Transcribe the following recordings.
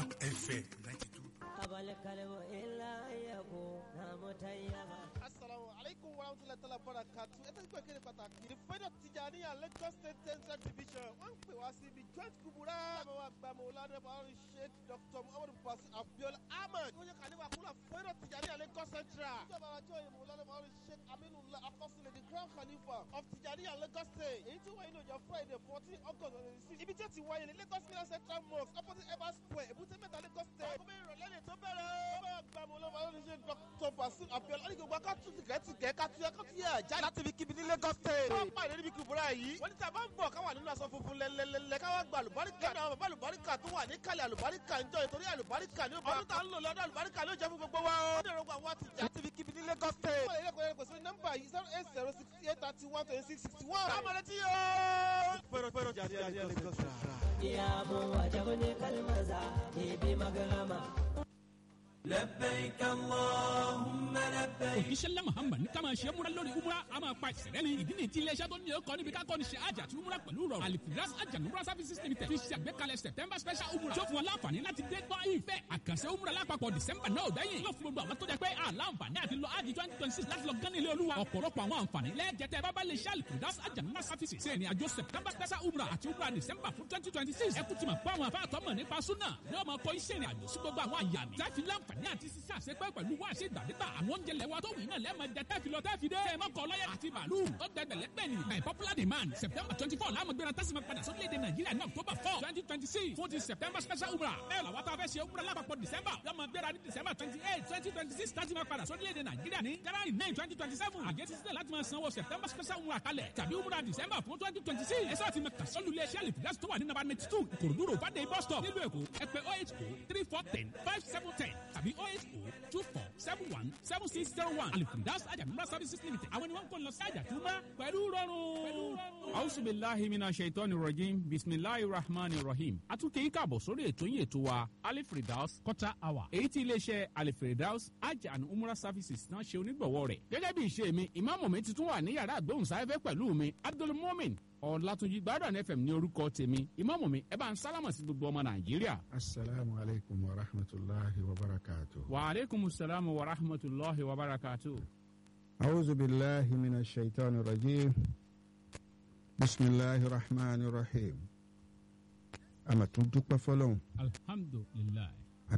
FM ninety two. الكلم إلا أن يكون متيما Assalamu alaikum warahmatullahi ta'ala barakatuh. Ẹ tẹ́sí pé kéde pàtàkì. The Federal Tijaniya Lagos State Central Division wọ́n ń pè wá sí ibi joint kubura. Àwọn wa gba Mọ̀lánà Bàárù Sheikh Dr. Muhammadu Basi Abiola Ahmed. Wọ́n yẹ ká nípa kúrò Federal Tijaniya Lagos Central. Ìjọba àjọ yìí Mọ̀lánà Bàárù Sheikh Aminullah Akọ́sílẹ̀ the Crown Khalifa of Tijaniya Lagos State. Èyí tí wáyé ní ọjọ́ Friday fourteen August twenty six. Ibi tí ó ti wáyé ní Lagos Milan Central Mosque opposite Evans Square Èbúté Mẹ́ta Lagos State. Ọkọ̀ mẹ́rin ìrọ̀lẹ́ lè tó bẹ̀rẹ̀. Wọ́n bá gba Mọ̀lánà Bàárù Sheikh Dr. Basi Abiola. Ó ní gbogbo akátú tìkẹ́tìkẹ́ kátúyẹ́ kátúyẹ́ jáde láti ibi kíbi ní Lagos State. wọ́n pàdé níbi kúbúrà yìí. wọ́n ní tí a bá ń bọ̀ káwà nínú aṣọ funfun lẹ́lẹ́lẹ́lẹ́ káwá gba àlùbáríkà. lẹ́nu àwọn bàbá àlùbáríkà tó wà ní kálẹ̀ àlùbáríkà ń jọ ìtorí àlùbáríkà ní ọdún tá a ń lò lọ́dọ̀ àlùbáríkà ló jẹ́ fún gbogbo wa. ó dẹ̀rọ gba àwọn àtijọ́ láti ibi kíbi ní Lagos State. wọ́n lè lè kọ́ pèsè nọ́mbà yìí zero eight zero sixty eight thirty one twenty six sixty one. káàmọ̀ létí yóò. pẹ̀rọ pẹ̀rọ jáde jáde Lagos State. يا أبو وجبني كالمزا بمغرمة لبيك اللهم لبيك òjíṣẹ́lẹ̀ muhammad ní ká máa ṣe múra lórí umra a máa pa ìṣẹ̀lẹ̀ ni ìdí ni tí iléeṣẹ́ tó ní ọkọ̀ níbi ká kọ́ni ṣe àjà àti umra pẹ̀lú rọrùn alifiras ajanumra services limited fi ṣe àgbékalẹ̀ september special umra tó fún wọn láǹfààní láti dé gbọ́ ìfẹ́ àkànṣe umra lápapọ̀ december náà bẹ́yìn yóò fún gbogbo àwọn tó jẹ́ pé àlàǹfààní àti lọ ájì twenty twenty six láti lọ gán ilé olúwa ọ̀pọ̀lọpọ̀ àwọn àǹfààní lẹ́ẹ̀jẹ̀tẹ̀ bábá lè ṣe alifiras ajanumra services ṣe ìrìn àjò september special umra àti umra december fún twenty twenty six ẹ kú ti mọ̀ pé àwọn afáàtọ́ mọ̀ nípa súnà yóò máa kọ́ iṣẹ́ ìrìn àjò sí gbogbo àwọn àyà mi láti láǹfààní àti sísá àṣepẹ́ pẹ̀lú wá ṣe ìgbàdégbà àwọn oúnjẹ lẹ́wà tó wù iná lẹ́ẹ̀mọ jẹ tẹ́fi lọ tẹ́fi dé. ẹ má kọ lọ́yẹ̀ àti bàálù ó dẹgbẹ̀lẹ́ gbẹ̀ni. by popular demand september twenty four láàmú gbéra tẹ́sí ma padà sórílẹ̀-èdè nàìjíríà ní october four twenty twenty six fún ti september special umrah. bẹ́ẹ̀ làwọn tá a fẹ́ ṣe umrah lápapọ̀ december lọ́mọ gbéra ní december twenty eight twenty twenty six tẹ́sí ma padà sórílẹ̀-èdè nàìjíríà ní january nine twenty twenty seven àgẹ́sí sílẹ̀ láti máa sanwó september special umrah kalẹ̀ tàbí umrah december fún twenty twenty six ẹ sáà ti mẹ kàsọ́lù ilé iṣẹ́ àlèfíà tó wà ní nàbà ninety two ìkòròdú road fàdé bus stop nílùú èkó ẹ pè oh eight oh three four ten five seven ten tàbí oh eight oh two four seven one seven six zero one alifundas ajamura services limited àwọn ni wọn kò lọ sí àjàtúmọ̀ pẹ̀lú rọrùn. ausubilahi mina shaitan rajim bisimilahi rahman rahim atunke yìí káàbọ̀ sórí ètò yìí ètò wa alifridaus quarter hour èyí tí iléeṣẹ́ alifridaus hajj and umrah services náà ṣe onígbọ̀wọ́ rẹ̀ gẹ́gẹ́ bí ìṣe mi ìmáàmù mi ti tún wà ní yàrá àgbóhùnsáfẹ́fẹ́ pẹ̀lú mi abdulmumin ọ̀làtúnjì gbádùn fm ní orúkọ tèmi ìmáàmù mi ẹ bá ń sálámà sí gbogbo ọmọ nàìjíríà. asalaamu alaykum wa rahmatulahi wa barakatu. wa aleykum salaam wa rahmatulahi wa barakatu. awuzu bilahi mina shaitan rajim bisimilahi rahman rahim amatun dúpẹ́ fọ́lọ́run alhamdulilayi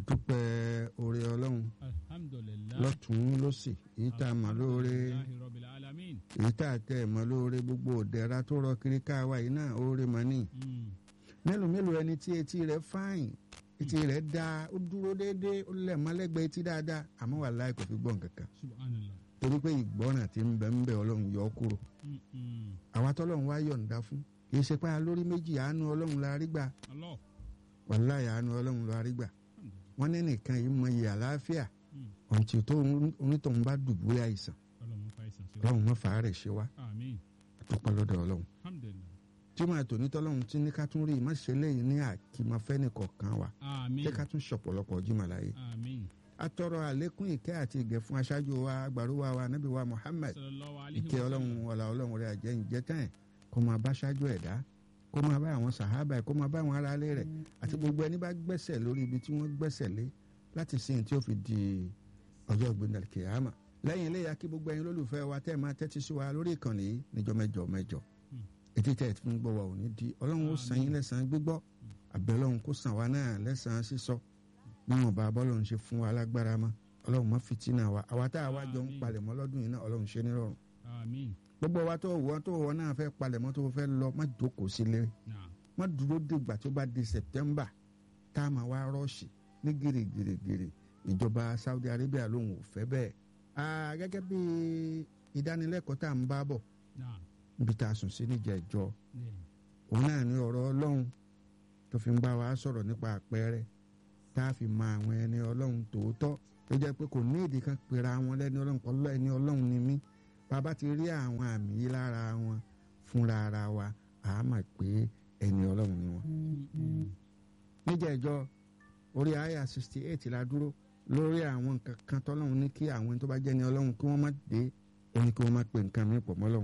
adúpẹ́ oore Ọlọ́run alhamdulilayi. lọ́tùn lọ́sì èyí tá a mọ̀ lóore Alhamdulillahi rabbil alamin. èyí tá a tẹ̀ mọ̀ lóore gbogbo òdẹ̀ra tó rọ kiri káwa yìí náà oore mọ̀ ní. Mm. mélòó mélòó ẹni tí etí rẹ̀ fáìn etí rẹ̀ dáa ó dúró déédéé ó lẹ̀ mọ́lẹ́gbẹ̀ẹ́ etí dáadáa àmọ́ wàláhì kò fi gbọ́ nǹkan kan subhanallah. torí pé ìgbọ́ràn tí ń bẹ ń bẹ Ọlọ́run yọ ọ́ kúrò Mm, mm. àwa tọ́lọ́run wá yọ̀ǹda fún kì í ṣe pé alórí méjì àánú Ọlọ́run la rí gbà Allah. wàláhì àánú Ọlọ́run la rí gbà wọ́n ní nìkan yìí mọ iye àlàáfíà Mm. ọ̀ǹtì tó onítọ̀hún bá dùbúlẹ̀ àìsàn Ọlọ́run fa ìsàn sí wa. Ọlọ́run mọ́ fàárẹ̀ ṣe wá àmín. àtọ́pọ̀ lọ́dọ̀ Ọlọ́run alhamdulilayi. tí màá tò ní tọ́lọ́run tí ní ká tún rí ìmọ̀ṣẹ́ lẹ́yìn ní àkìmọ̀fẹ́ nìkọ̀ọ̀kan wa àmín. jẹ́ ká tún ṣọ̀pọ̀lọpọ̀ jìmọ̀ láyé àmín. atọrọ àlékún ìkẹ́ àti ìgẹ̀ fún aṣáájú wa agbàrúwa wa nábì wa Muhammad sallallahu alayhi ìkẹ́ wa ọlọ́run sallam. ọ̀là ọlọ́run rẹ̀ àjẹ́ ìjẹ́ tán ẹ̀ kó máa bá aṣáájú ẹ̀dá kó máa bá àwọn sàhábà ẹ̀ kó máa bá àwọn aráalé rẹ̀ àti gbogbo ẹni bá gbẹ́sẹ̀ lórí ibi tí wọ́n gbẹ́sẹ̀ lé láti sin tí ó fi di ọjọ́ ìgbìndàlì kìámà lẹ́yìn eléyà kí gbogbo ẹ̀yin lólùfẹ́ wa tẹ́ ẹ máa tẹ́tí sí wa lórí ìkànnì yìí níjọ́ mẹ́jọ mẹ́jọ etí tẹ́ ẹ ti ń gbọ́ wa ò ní di ọlọ́run ó san yín lẹ́sàn-án gbígbọ́ àbẹ̀ ọlọ́run kó san wa náà lẹ́sàn-án sísọ níwọ̀n bá bọ́lọ́run ṣe fún wa lágbára mọ́ ọlọ́run má fìtínà wa àwa tá a wá jọ ń Àmín. palẹ̀mọ́ lọ́dún yìí náà ọlọ́run ṣe nírọ̀rùn àmín. gbogbo wa tó wọ tó wọ náà fẹ́ palẹ̀mọ́ tó fẹ́ lọ má jókòó sílé Naam. má dúró dìgbà tó bá di September tá a máa wá rọ́ọ̀ṣì ní gírígírígírí ìjọba Saudi Arabia lòun ò fẹ́ bẹ́ẹ̀ Ah, gẹ́gẹ́ bí ìdánilẹ́kọ̀ọ́ tá à ń bá bọ̀ Naam. níbi tá a sùn sí níjà ìjọ Yeah. òun náà ní ọ̀rọ̀ Ọlọ́run tó fi ń bá wa sọ̀rọ̀ nípa àpẹẹrẹ tá a fi mọ àwọn ẹni Ọlọ́run tòótọ́ tó jẹ́ pé kò ní ìdí kan pera wọn lẹ́ni Ọlọ́run kọ́ lọ́ ẹni Ọlọ́run ni mí bàbá ti rí àwọn àmì yìí lára wọn fúnra ara wa àá mọ̀ pé ẹni Ọlọ́run ni wọn. Mm. níjà ìjọ orí àyà sixty eight la dúró lórí àwọn nǹkan kan tọ́lọ́run ní kí àwọn tó bá jẹ́ ni Ọlọ́run kí wọ́n má dé ó ní kí wọ́n má pe nǹkan mi pọ̀ mọ́ Ọlọ́run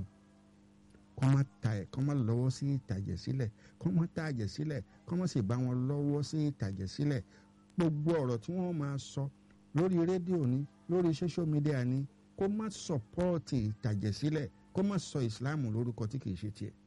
kọ́ má ta ẹ̀ kọ́ má lọ́wọ́ sí ìtàjẹ̀ sílẹ̀ kọ́ má ta àjẹ̀ sílẹ̀ kọ́ má sì bá wọn lọ́wọ́ sí ìtàjẹ̀ sílẹ̀ gbogbo ọ̀rọ̀ tí wọ́n máa sọ lórí rédíò ni lórí social media ni kó má sọpọ́ọ̀tì ìtàjẹ̀sílẹ̀ kó má sọ ìsìláàmù lórúkọ tí kì í ṣe tiẹ̀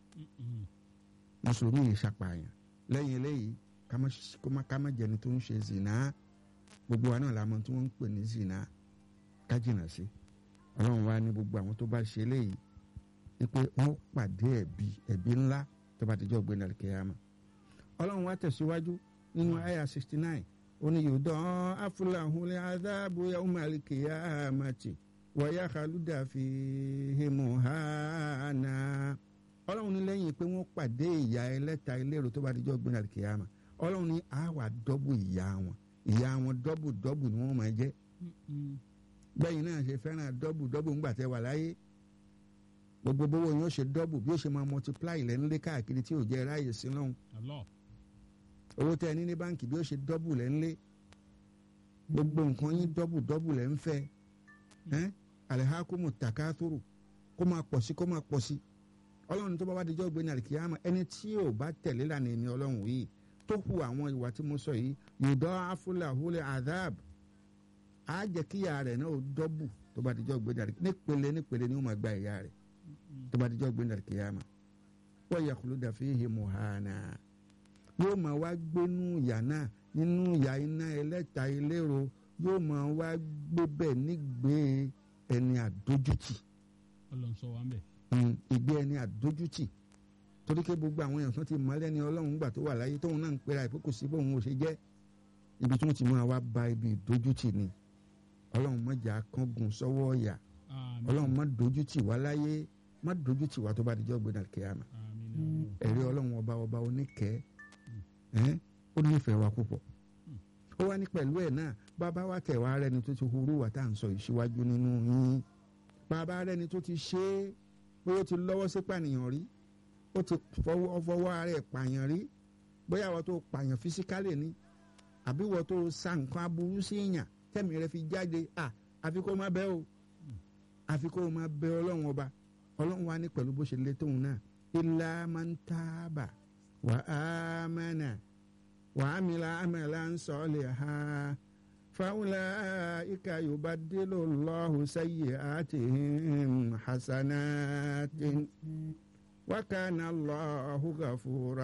mùsùlùmí yìí ṣàpààyàn lẹ́yìn eléyìí ká má ṣe- kó má- ká má jẹni tó ń ṣe zina gbogbo wa náà la mọ̀ tí wọ́n ń pè ní zina ká jìnnà sí ọlọ́run wa ní gbogbo àwọn tó bá ṣe eléyìí wípé wọ́n pàdé ẹ̀bi ẹ̀bi ńlá tó bá ti jọ́ gbé nàlẹ́ kẹ́yàmà ọlọ́run wa tẹ̀síwájú nínú àyà sixty nine ó ní yòdán afúláhùnlé adáàbò yawmal qiyamati wọ́yá khalúdà fi himu hànà ọlọ́run ní lẹ́yìn pé wọ́n pàdé ìyá ẹlẹ́ta ilérò tó bá dijọ́ gbé nàlẹ́ kìyàmà ọlọ́run ní àwà dọ́bù ìyá wọn ìyá wọn dọ́bù dọ́bù ni wọ́n máa jẹ́ gbẹ̀yìn náà ṣe fẹ́ràn dọ́bù dọ́bù ńgbà tẹ́ wà láyé gbogbo bówó yóò ṣe dọ́bù bí ó ṣe máa multiply lẹ́nlé káàkiri tí ò jẹ́ ráàyè sí lọ́hùn Allah owó tẹ́ ẹ ní ní báǹkì bí ó ṣe dọ́bù lẹ́nlé gbogbo nǹkan yín dọ́bù dọ́bù lẹ́ ń fẹ́ ẹ́ alihakumu takathuru kó máa pọ̀ sí kó máa pọ̀ sí ọlọ́run tó bá wá dijọ́ gbé ní àlìkíyàmá ẹni tí ò bá tẹ̀lé lànà èmi ọlọ́run yìí tó hu àwọn ìwà tí mo sọ yìí yòdọ́ afúláhùlẹ̀ adab á jẹ́ kí ìyá rẹ̀ náà ó dọ́bù tó bá dijọ́ gbé ní àlìkíyàmá nípele nípele ni ó máa gba ìyá rẹ̀ tó bá dijọ́ gbé ní àlìkíyàmá wọ́n yà kúló dàfí himu hànà yóò máa wá gbénú ìyá náà nínú ìyá iná ẹlẹ́ta ilérò yóò máa wá gbé bẹ́ẹ̀ nígbé ẹni àdójútì Ọlọ́run sọ wa ń bẹ̀. Mm, ìgbé ẹni àdójútì torí pé gbogbo àwọn èèyàn tó ti mọ lẹ́ni ọlọ́run gbà tó wà láyé tóun náà ń pera ìpé kò sí bóun ò ṣe jẹ́ ibi tí wọ́n ti máa wá ba ibi ìdójútì ni ọlọ́run mọ̀jà kángun sọ́wọ́ ọ̀yà Àmín. ọlọ́run má dójútì wá láyé má dójútì wá tó bá dijọ́ gbé náà kíámà Àmín. ẹ̀rí ọlọ́run ọba ọba oníkẹ́ ẹ́ ó nífẹ̀ẹ́ wa púpọ̀ ó wá ní pẹ̀lú ẹ̀ náà bàbá wa tẹ̀ wá rẹni tó ti hurú wà tá à ń sọ ìṣíwájú nínú yín bàbá rẹni tó ti ṣe é pé ó ti lọ́wọ́ sí pànìyàn rí ó ti fọwọ́ fọwọ́ ara ẹ̀ pààyàn rí bóyá wọ́n tó pààyàn fisikálì ni àbí wọ́n tó sa nǹkan aburú sí èèyàn tẹ̀mí rẹ fi jáde à àfi kó má bẹ́ o àfi kó má bẹ́ ọlọ́run ọba ọlọ́run wa ní pẹ̀lú bó ṣe lé tóun náà ilá máa ń tábà wà á mẹ́nà wà á mi la amẹ́lá ń sọ lè ha fáwọlá ika yorùbá délò lọ́hùn sẹ́yìn àtìhìn hasanatin wákàna lọ́hùn gàfúrà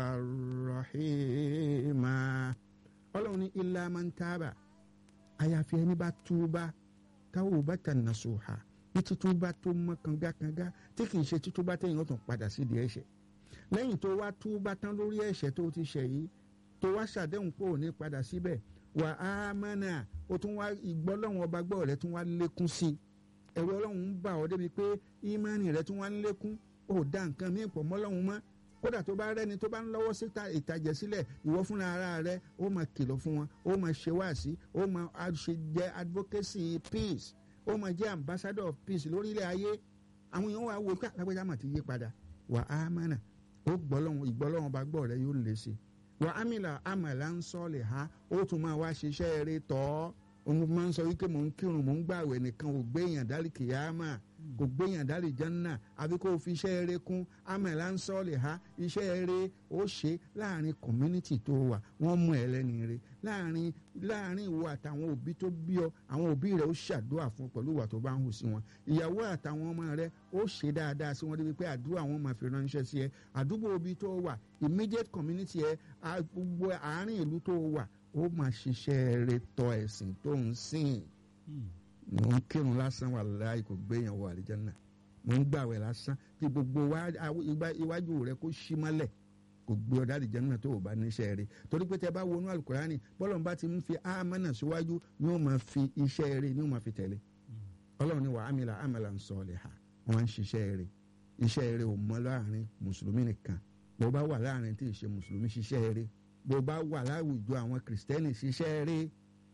rahima ọlọ́run ní ilá máa ń tábà àyàfi ẹni bá túbà táwọn ò bá tà nà sùhà ní títúbà tó mọ́ kangakanga tí kì í ṣe títúbà téèyàn ó tún padà sídìí ẹ̀ṣẹ̀ lẹ́yìn tó wá túbà tán lórí ẹ̀ṣẹ̀ tó ti ṣẹ̀ yìí tó wá ṣàdéhùn pé ò ní padà síbẹ̀ wà á mọ́nà ó tún wá ìgbọ́ lọ́wọ́n ọba gbọ́ rẹ̀ tún wá lékún sí i ẹ̀rọ ọlọ́run ń bà ọ́ débi pé ìmánì rẹ̀ tún wá ń lékún ó dá nǹkan míì pọ̀ mọ́ lọ́hùn mọ́ kódà tó bá rẹ́ni tó bá ń lọ́wọ́ sí ìtàjẹ̀ sílẹ̀ ìwọ fúnra ara rẹ ó máa kìlọ̀ fún wọn ó máa ṣe wáàsí ó máa ṣe jẹ́ advocacy peace ó máa jẹ́ ambassador of peace lórílẹ̀ ayé àwọn èèyàn wà wò ká lágbèjà mà ti yí padà wà á mọ̀nà ó gbọ́lọ́hún ìgbọ́lọ́hún bá gbọ́ rẹ yóò lè ṣe wà á mìlà àmàlà ń sọ lè ha ó tún máa wá ṣiṣẹ́ eré tọ́ òun máa ń sọ wípé mò ń kírun mò ń gbàwẹ̀ nìkan ò gbéyàn dálì kìyàmà kò gbéyàn dálì jẹ́nà àbí kó o fi iṣẹ́ eré kún àmàlà ń sọ lè ha iṣẹ́ eré ó ṣe láàrin community tó wà wọ́n mú ẹ lẹ́ni eré láàrin láàrin ìwọ àtàwọn òbí tó bí ọ àwọn òbí rẹ ó ṣàdúrà fún pẹ̀lú ìwà tó bá ń hù sí wọn ìyàwó àtàwọn ọmọ rẹ ó ṣe dáadáa sí wọn débi pé àdúrà wọn máa fi ránṣẹ́ sí ẹ àdúgbò òbí tó wà immediate community ẹ gbogbo àárín ìlú tó wà ó máa ṣiṣẹ́ rẹ tọ ẹ̀sìn tó ń sìn mò ń kírun lásán wà láì kò gbéyàn wọ àlìjánnà mò ń gbàwẹ̀ lásán tí gbogbo iwájú rẹ kó ṣí mọ́lẹ̀ kò gbé ọ̀dà àlìjánnà tó o bá níṣẹ́ rẹ torí pé tẹ bá wọnú alukurani bọ́lọ̀ bá ti ń fi amánà síwájú ni ó máa fi iṣẹ́ rẹ ni ó máa fi tẹ̀lé ọlọ́run ni wà á mìlá àmàlà ń sọ ọ́ lẹ̀ ha wọ́n ń ṣiṣẹ́ rẹ iṣẹ́ rẹ ò mọ láàrin mùsùlùmí nìkan bó bá wà láàrin tí ì ṣe mùsùlùmí ṣiṣẹ́ rẹ bó bá wà láwùjọ àwọn kìrìsìtẹ́nì ṣiṣẹ́ rẹ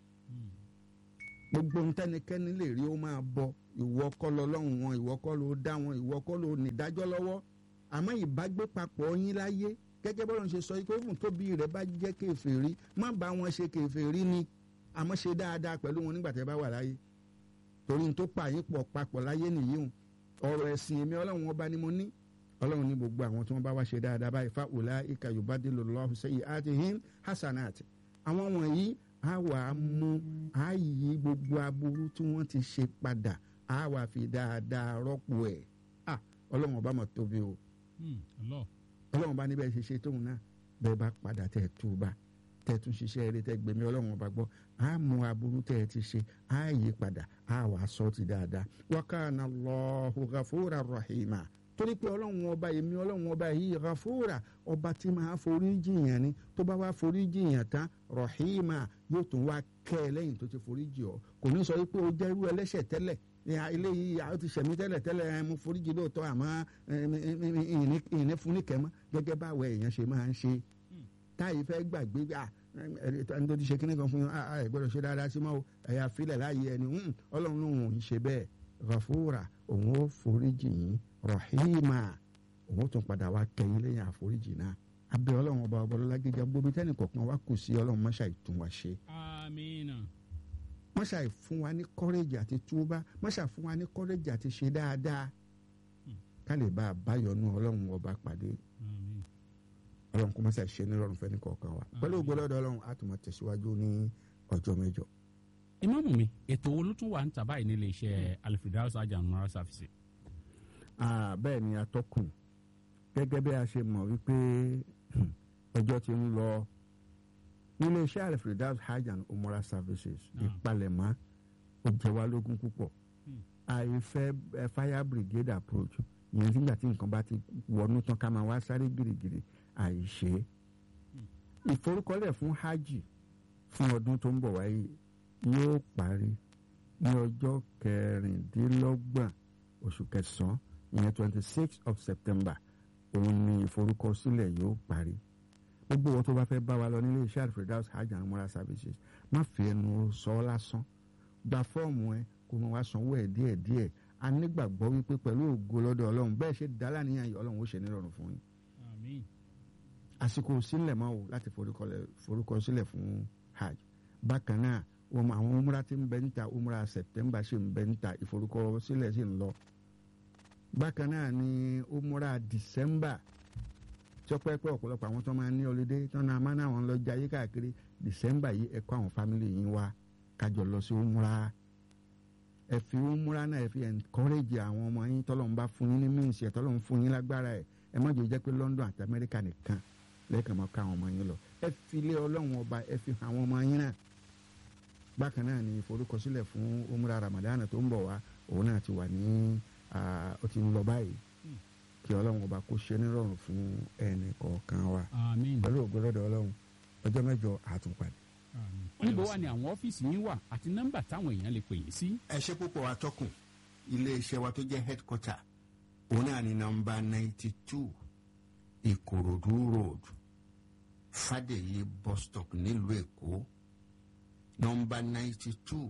gbogbo ntẹnikẹ́ni lè rí ó máa bọ ìwọ kọ́ lọ lọ́hùn wọn ìwọ kọ́ ló dá wọn ìwọ kọ́ ló nídájọ́ lọ́wọ́ àmọ́ ìbágbé papọ̀ yín láyé gẹ́gẹ́ bọ́lá ń ṣe sọ pé fún tóbi rẹ̀ bá jẹ́ kèfèrí má bá wọn ṣe kèfèrí ni àmọ́ ṣe dáadáa pẹ̀lú wọn nígbà tẹ́ bá wà láyé torí n tó pa yín pọ̀ papọ̀ láyé nìyí o ọ̀rọ̀ ẹ̀sìn èmi ọlọ́run ọba ni mo ní ọlọ́run ní gbogbo àwọn tí wọ́n bá wá ṣe dáadáa báyìí fa òlà ìka yorùbá dé lọ́lọ́hùn sẹ́yìn àti him hasanat àwọn wọ̀nyí á wà á mú á yí gbogbo aburú tí wọ́n ti ṣe padà á wà fi dáadáa rọ́pò ẹ̀ ah ọlọ́run ọba mọ̀ tóbi o ọlọ́ ọlọ́run bá níbẹ̀ ṣe ṣe tóun náà bẹ́ẹ̀ bá padà tẹ̀ tú bá tẹ̀ tún ṣiṣẹ́ eré tẹ̀ gbẹ̀mí ọlọ́run ọba gbọ́ á mú aburú tẹ̀ ti ṣe á yí padà á wà sọ ti dáadáa wa kana Allahu ghafura rahima torí pé ọlọ́run ọba èmi ọlọ́run ọba yìí ghafura ọba tí máa forí jìyàn ni tó bá wá forí jìyàn tán rahima yóò tún wá kẹ́ ẹ lẹ́yìn tó ti forí jì ọ́ kò ní sọ pé o jẹ́ irú ẹlẹ́ṣẹ̀ tẹ́lẹ̀ ní eléyìí àwọn ti ṣẹ̀mí tẹ́lẹ̀ tẹ́lẹ̀ ẹ, mo forí jì lóòótọ́ àmọ́ ẹ, ẹ, ẹ, ẹ, ìní- ìní fún níkẹ́ mọ́ gẹ́gẹ́ báwo èèyàn ṣe máa ń ṣe táyì fẹ́ gbàgbé à ẹni tó ti ṣe kíní kan fún yín ẹ gbọ́dọ̀ ṣe dáadáa sí mọ́ o ẹ̀yà filẹ̀ láàyè ẹni "Hmm, ọlọ́run lòun ò ń ṣe bẹ́ẹ̀ ghafura òun ó foríjì yín rahima òun ó tún padà wá kẹ́yìn lẹ́yìn àforíjì náà abẹ́ ọlọ́run ọba ọbọlọ́lá gíga gbóbi tẹ́nì kọ̀ọ̀kan wá kù sí ọlọ́run máṣá ìtún wa ṣe amina máṣá fún wa ní kọ́rẹ́jì àti túbá máṣá fún wa ní kọ́rẹ́jì àti ṣe dáadáa ká lè bá a báyọ̀nù ọlọ́run ọba pàdé amin ọlọ́run kó máṣá ṣe nírọ̀rùn fẹ́ni kọ̀ọ̀kan wa pẹ̀lú ògbólọ́dọ̀ ọlọ́run á tún máa tẹ̀síwájú ní ọjọ́ mẹ́jọ. ìmáàmù mi ètò wo ló tún wà ń tà báyìí nílé iṣẹ́ alifredaus ajanumara service. Ah, bẹ́ẹ̀ ni atọ́kùn gẹ́gẹ́ bí a ṣe mọ̀ wípé hmm, ọjọ́ ti ń lọ nílé iṣẹ́ alfredas hajj and umrah services Ah. ìpalẹ̀mọ́ ó jẹ wá lógún púpọ̀ Hmm. àìfẹ́ eh, fire brigade approach ìyẹn nígbà tí nǹkan bá ti wọnú tán ká máa wá sáré gìrìgìrì àìṣe ìforúkọlẹ̀ fún hajj fún ọdún tó ń bọ̀ wáyé yóò parí ní ọjọ́ kẹrìndínlọ́gbọ̀n oṣù kẹsàn-án ìyẹn twenty six of september òun ni ìforúkọsílẹ̀ yóò parí gbogbo wọn tó bá fẹ́ bá wa lọ nílé iṣẹ́ alfredaus hajj and umrah services má fi ẹnu sọ ọ́ lásán gba fọ́ọ̀mù ẹ kó máa wá sanwó ẹ̀ díẹ̀ díẹ̀ a nígbàgbọ́ wípé pẹ̀lú ògo lọ́dọ̀ ọlọ́run bẹ́ẹ̀ ṣe dá láníyàn yìí ọlọ́run ó ṣe nírọ̀rùn fún yín amin àsìkò sílẹ̀ máa wò láti forúkọlẹ̀- forúkọsílẹ̀ fún hajj bákan náà wọn mọ àwọn umra tí ń bẹ níta umra september ṣì ń bẹ níta ìforúkọsílẹ̀ ṣì ń lọ bákan náà ni umra december tọpẹ́pẹ́ ọ̀pọ̀lọpọ̀ àwọn tó máa ń ní ọlẹ́dẹ́ tó náà máa náà wọn lọ jayé káàkiri december yìí ẹ kó àwọn fámìlì yín wá kájọ lọ sí umra ẹ fi umra náà ẹ fi encourage àwọn ọmọ yín tọ́lọ́run bá fún yín ní mínísì ẹ̀ tọ́lọ́run fún yín lágbára ẹ̀ ẹ má jẹ́ jẹ́ pé london àti amẹ́ríkà nìkan lẹ́ẹ̀kan máa ká àwọn ọmọ yín lọ ẹ fi ilé ọlọ́run ọba ẹ fi hàn àwọn ọmọ yín náà bákan náà ni ìforúkọsílẹ̀ fún umra ramadan tó ń bọ̀ wá òun náà ti wà ní ah, ó ti ń lọ báyìí kí ọlọ́run ọba kó ṣe nírọ̀rùn fún ẹnì kọ̀ọ̀kan wa amin pẹ̀lú ògbólọ́dọ̀ ọlọ́run ọjọ́ mẹ́jọ àtúnpadì. amin. níbo wà ní àwọn ọ́fíìsì yín wà àti nọ́mbà táwọn èèyàn lè pè yín sí. ẹ ṣe púpọ̀ atọ́kùn iléeṣẹ́ wa tó jẹ́ headquarter òun náà ní nọmba ninety two ìkòròdú road fàdèyí bus stop nílùú èkó nọmba ninety two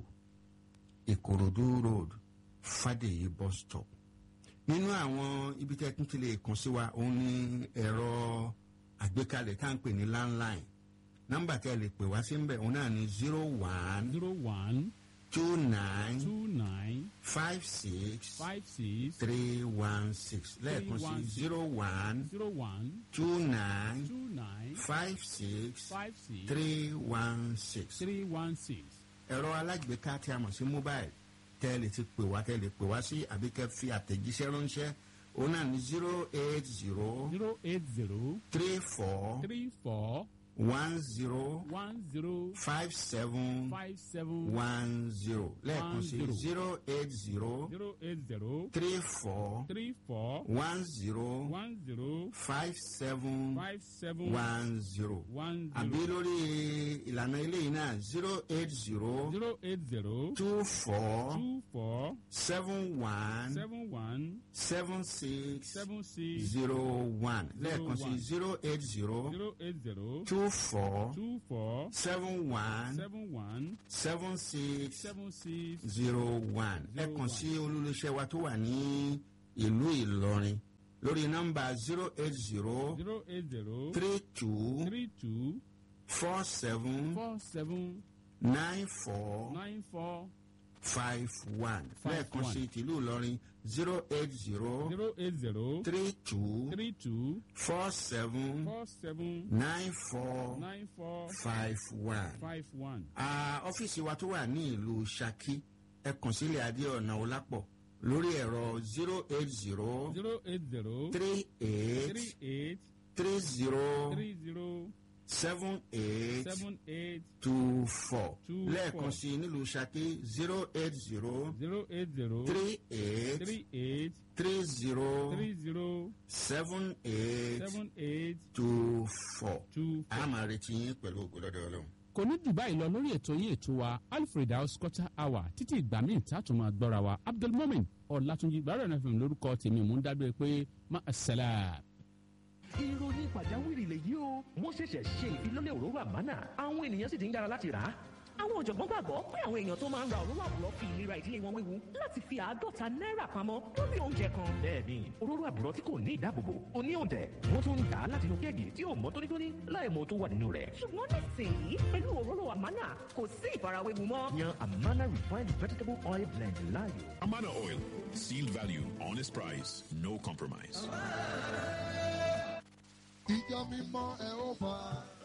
ìkòròdú road fàdèyí bus stop nínú àwọn ibi tẹ́ tún ti lè kàn sí wa òun ní ẹ̀rọ àgbékalẹ̀ tá à ń pè ní landline nọmba tẹ́ lè pè wá sí ń bẹ̀ òun náà ní zero one zero one two nine two nine five six five six three one six lẹ́ẹ̀kan sí 316. zero one zero one two nine two nine five six five six three one six. three one six. ẹ̀rọ alágbèéká tí a mọ̀ sí mobile tẹ́ ẹ lè ti pè wá tẹ́ ẹ lè pè wá sí àbí kẹ́ fi àtẹ̀jíṣẹ́ ránṣẹ́ òun náà ní zero eight zero zero eight zero three four three four one zero one zero five seven five seven one zero lẹ́ẹ̀kan sí zero. zero eight zero zero eight zero three four three four one zero one zero five seven five seven one zero one àbí zero lórí ìlànà eléyìí náà zero eight zero zero eight zero two four two four seven one seven one seven six seven six zero one lẹ́ẹ̀kan sí one. zero eight zero zero eight zero two four two four seven one seven one seven six seven six zero one ẹ Zero kàn one. sí olólùṣẹ́ wa tó wà ní ìlú Ìlọrin lórí nọ́mbà zero eight zero zero eight zero three two three two four seven four seven nine four nine four five one Five lẹ́ẹ̀kan one. sí tìlú ìlọrin zero eight zero zero eight zero three two three two four seven four seven nine four nine four five one. five one. Ah, ọ́fíìsì wa tó wà ní ìlú Ṣakí ẹ kàn sílẹ̀ adé ọ̀nà ọlápọ̀ lórí ẹ̀rọ zero eight zero zero eight zero three eight three eight three zero three zero seven eight seven eight two four Two lẹ́ẹ̀kan four. sí i nílùú Ṣakí zero eight zero zero eight zero three eight three eight three zero three zero seven eight seven eight two four. two a máa retí yín pẹ̀lú ògbólọ́dọ̀ ọlọ́run. kò ní jù báyìí lọ lórí ètò yín ètò wa alfred house quarter hour títí ìgbà míì tààtò máa gbọ́ra wa abdulmomin ọ̀làtúnjì gbàrọ̀ náà fún mi lórúkọ tèmi mò ń dábẹ́ pé má a sẹ́lá. ìròyìn pàjáwìrì lèyí o wọ́n ṣẹ̀ṣẹ̀ ṣe ìfilọ́lẹ̀ òróró àmánà àwọn ènìyàn sì ti ń yára láti rà á. àwọn ọ̀jọ̀gbọ́n gbàgbọ́ pé àwọn èèyàn tó máa ń ra òróró àbúrò fi ìlera ìdílé wọn wéwu láti fi àádọ́ta náírà pamọ́ lórí oúnjẹ kan. bẹ́ẹ̀ni òróró àbúrò tí kò ní ìdáàbòbò oní òǹtẹ̀ wọ́n tún ń tà á láti inú kéèkì tí ò mọ́ tónítóní láì mọ tó wà nínú rẹ̀. ṣùgbọ́n nísìnyí pẹ̀lú òróró àmánà kò sí ìfarawéwu mọ́. yan amana refined vegetable oil blend láàyò. Amana Oil. Sealed value, honest price, no compromise. ìjọ mímọ́ ẹ ó fà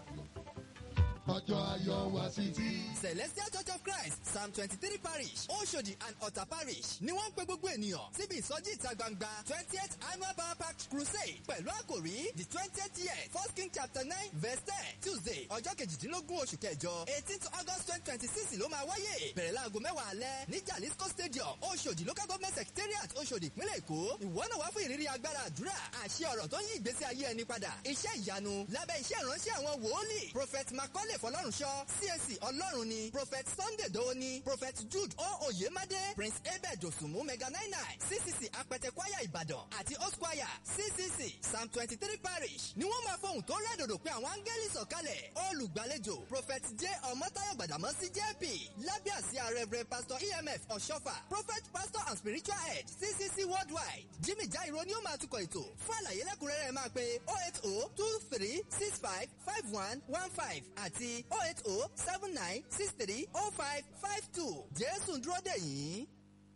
ọjọ́ ayọ̀ wá sí ti. celestial church of christ psalm twenty-three parish oshodi and ota parish ni wọ́n ń pe gbogbo ènìyàn síbi ìsọjí ìta gbangba twentieth annual power pack crusade pẹ̀lú àkòrí the twentieth year first king chapter nine verse ten tuesday ọjọ́ kejìdínlógún oṣù kẹjọ eighteenth august twenty twenty six ló máa wáyé bẹ̀rẹ̀ láago mẹ́wàá alẹ́ ní jalisco stadium oshodi local government secretariat oshodi ìpínlẹ̀ èkó ìwọ náà wá fún ìrírí agbára àdúrà àṣẹ ọ̀rọ̀ tó ń yí ìgbésí ayé ẹni padà iṣẹ́ ìyanu lábẹ́ iṣẹ́ ìránṣẹ́ àwọn wòólì prophet macaulay fọlọ́runṣọ́ csc ọlọ́run ni prophet sunday dowoni prophet jude o oyemade prince abed osunmu mega nine nine ccc apẹtẹ kwaya ìbàdàn àti host choir ccc psalm twenty three parish ni wọ́n máa fohùn tó rẹ́dòdò pé àwọn áńgẹ́lì sọ̀kalẹ̀ olùgbàlejò prophet j ọmọtayọ gbàdámọ́sí jp lábẹ́ àsíá reverend pastor emf ọ̀ṣọ́fà prophet pastor and spiritual head ccc worldwide jimmy jairo ni ó máa tukọ̀ ètò fún àlàyé lẹ́kùnrẹ́rẹ́ máa pe oh eight oh two three six five five one one five àti oh eight oh seven nine six three oh five five two jésù ń dúró dè yín.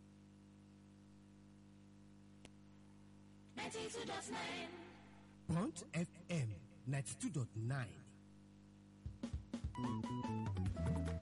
Punch FM 92.9.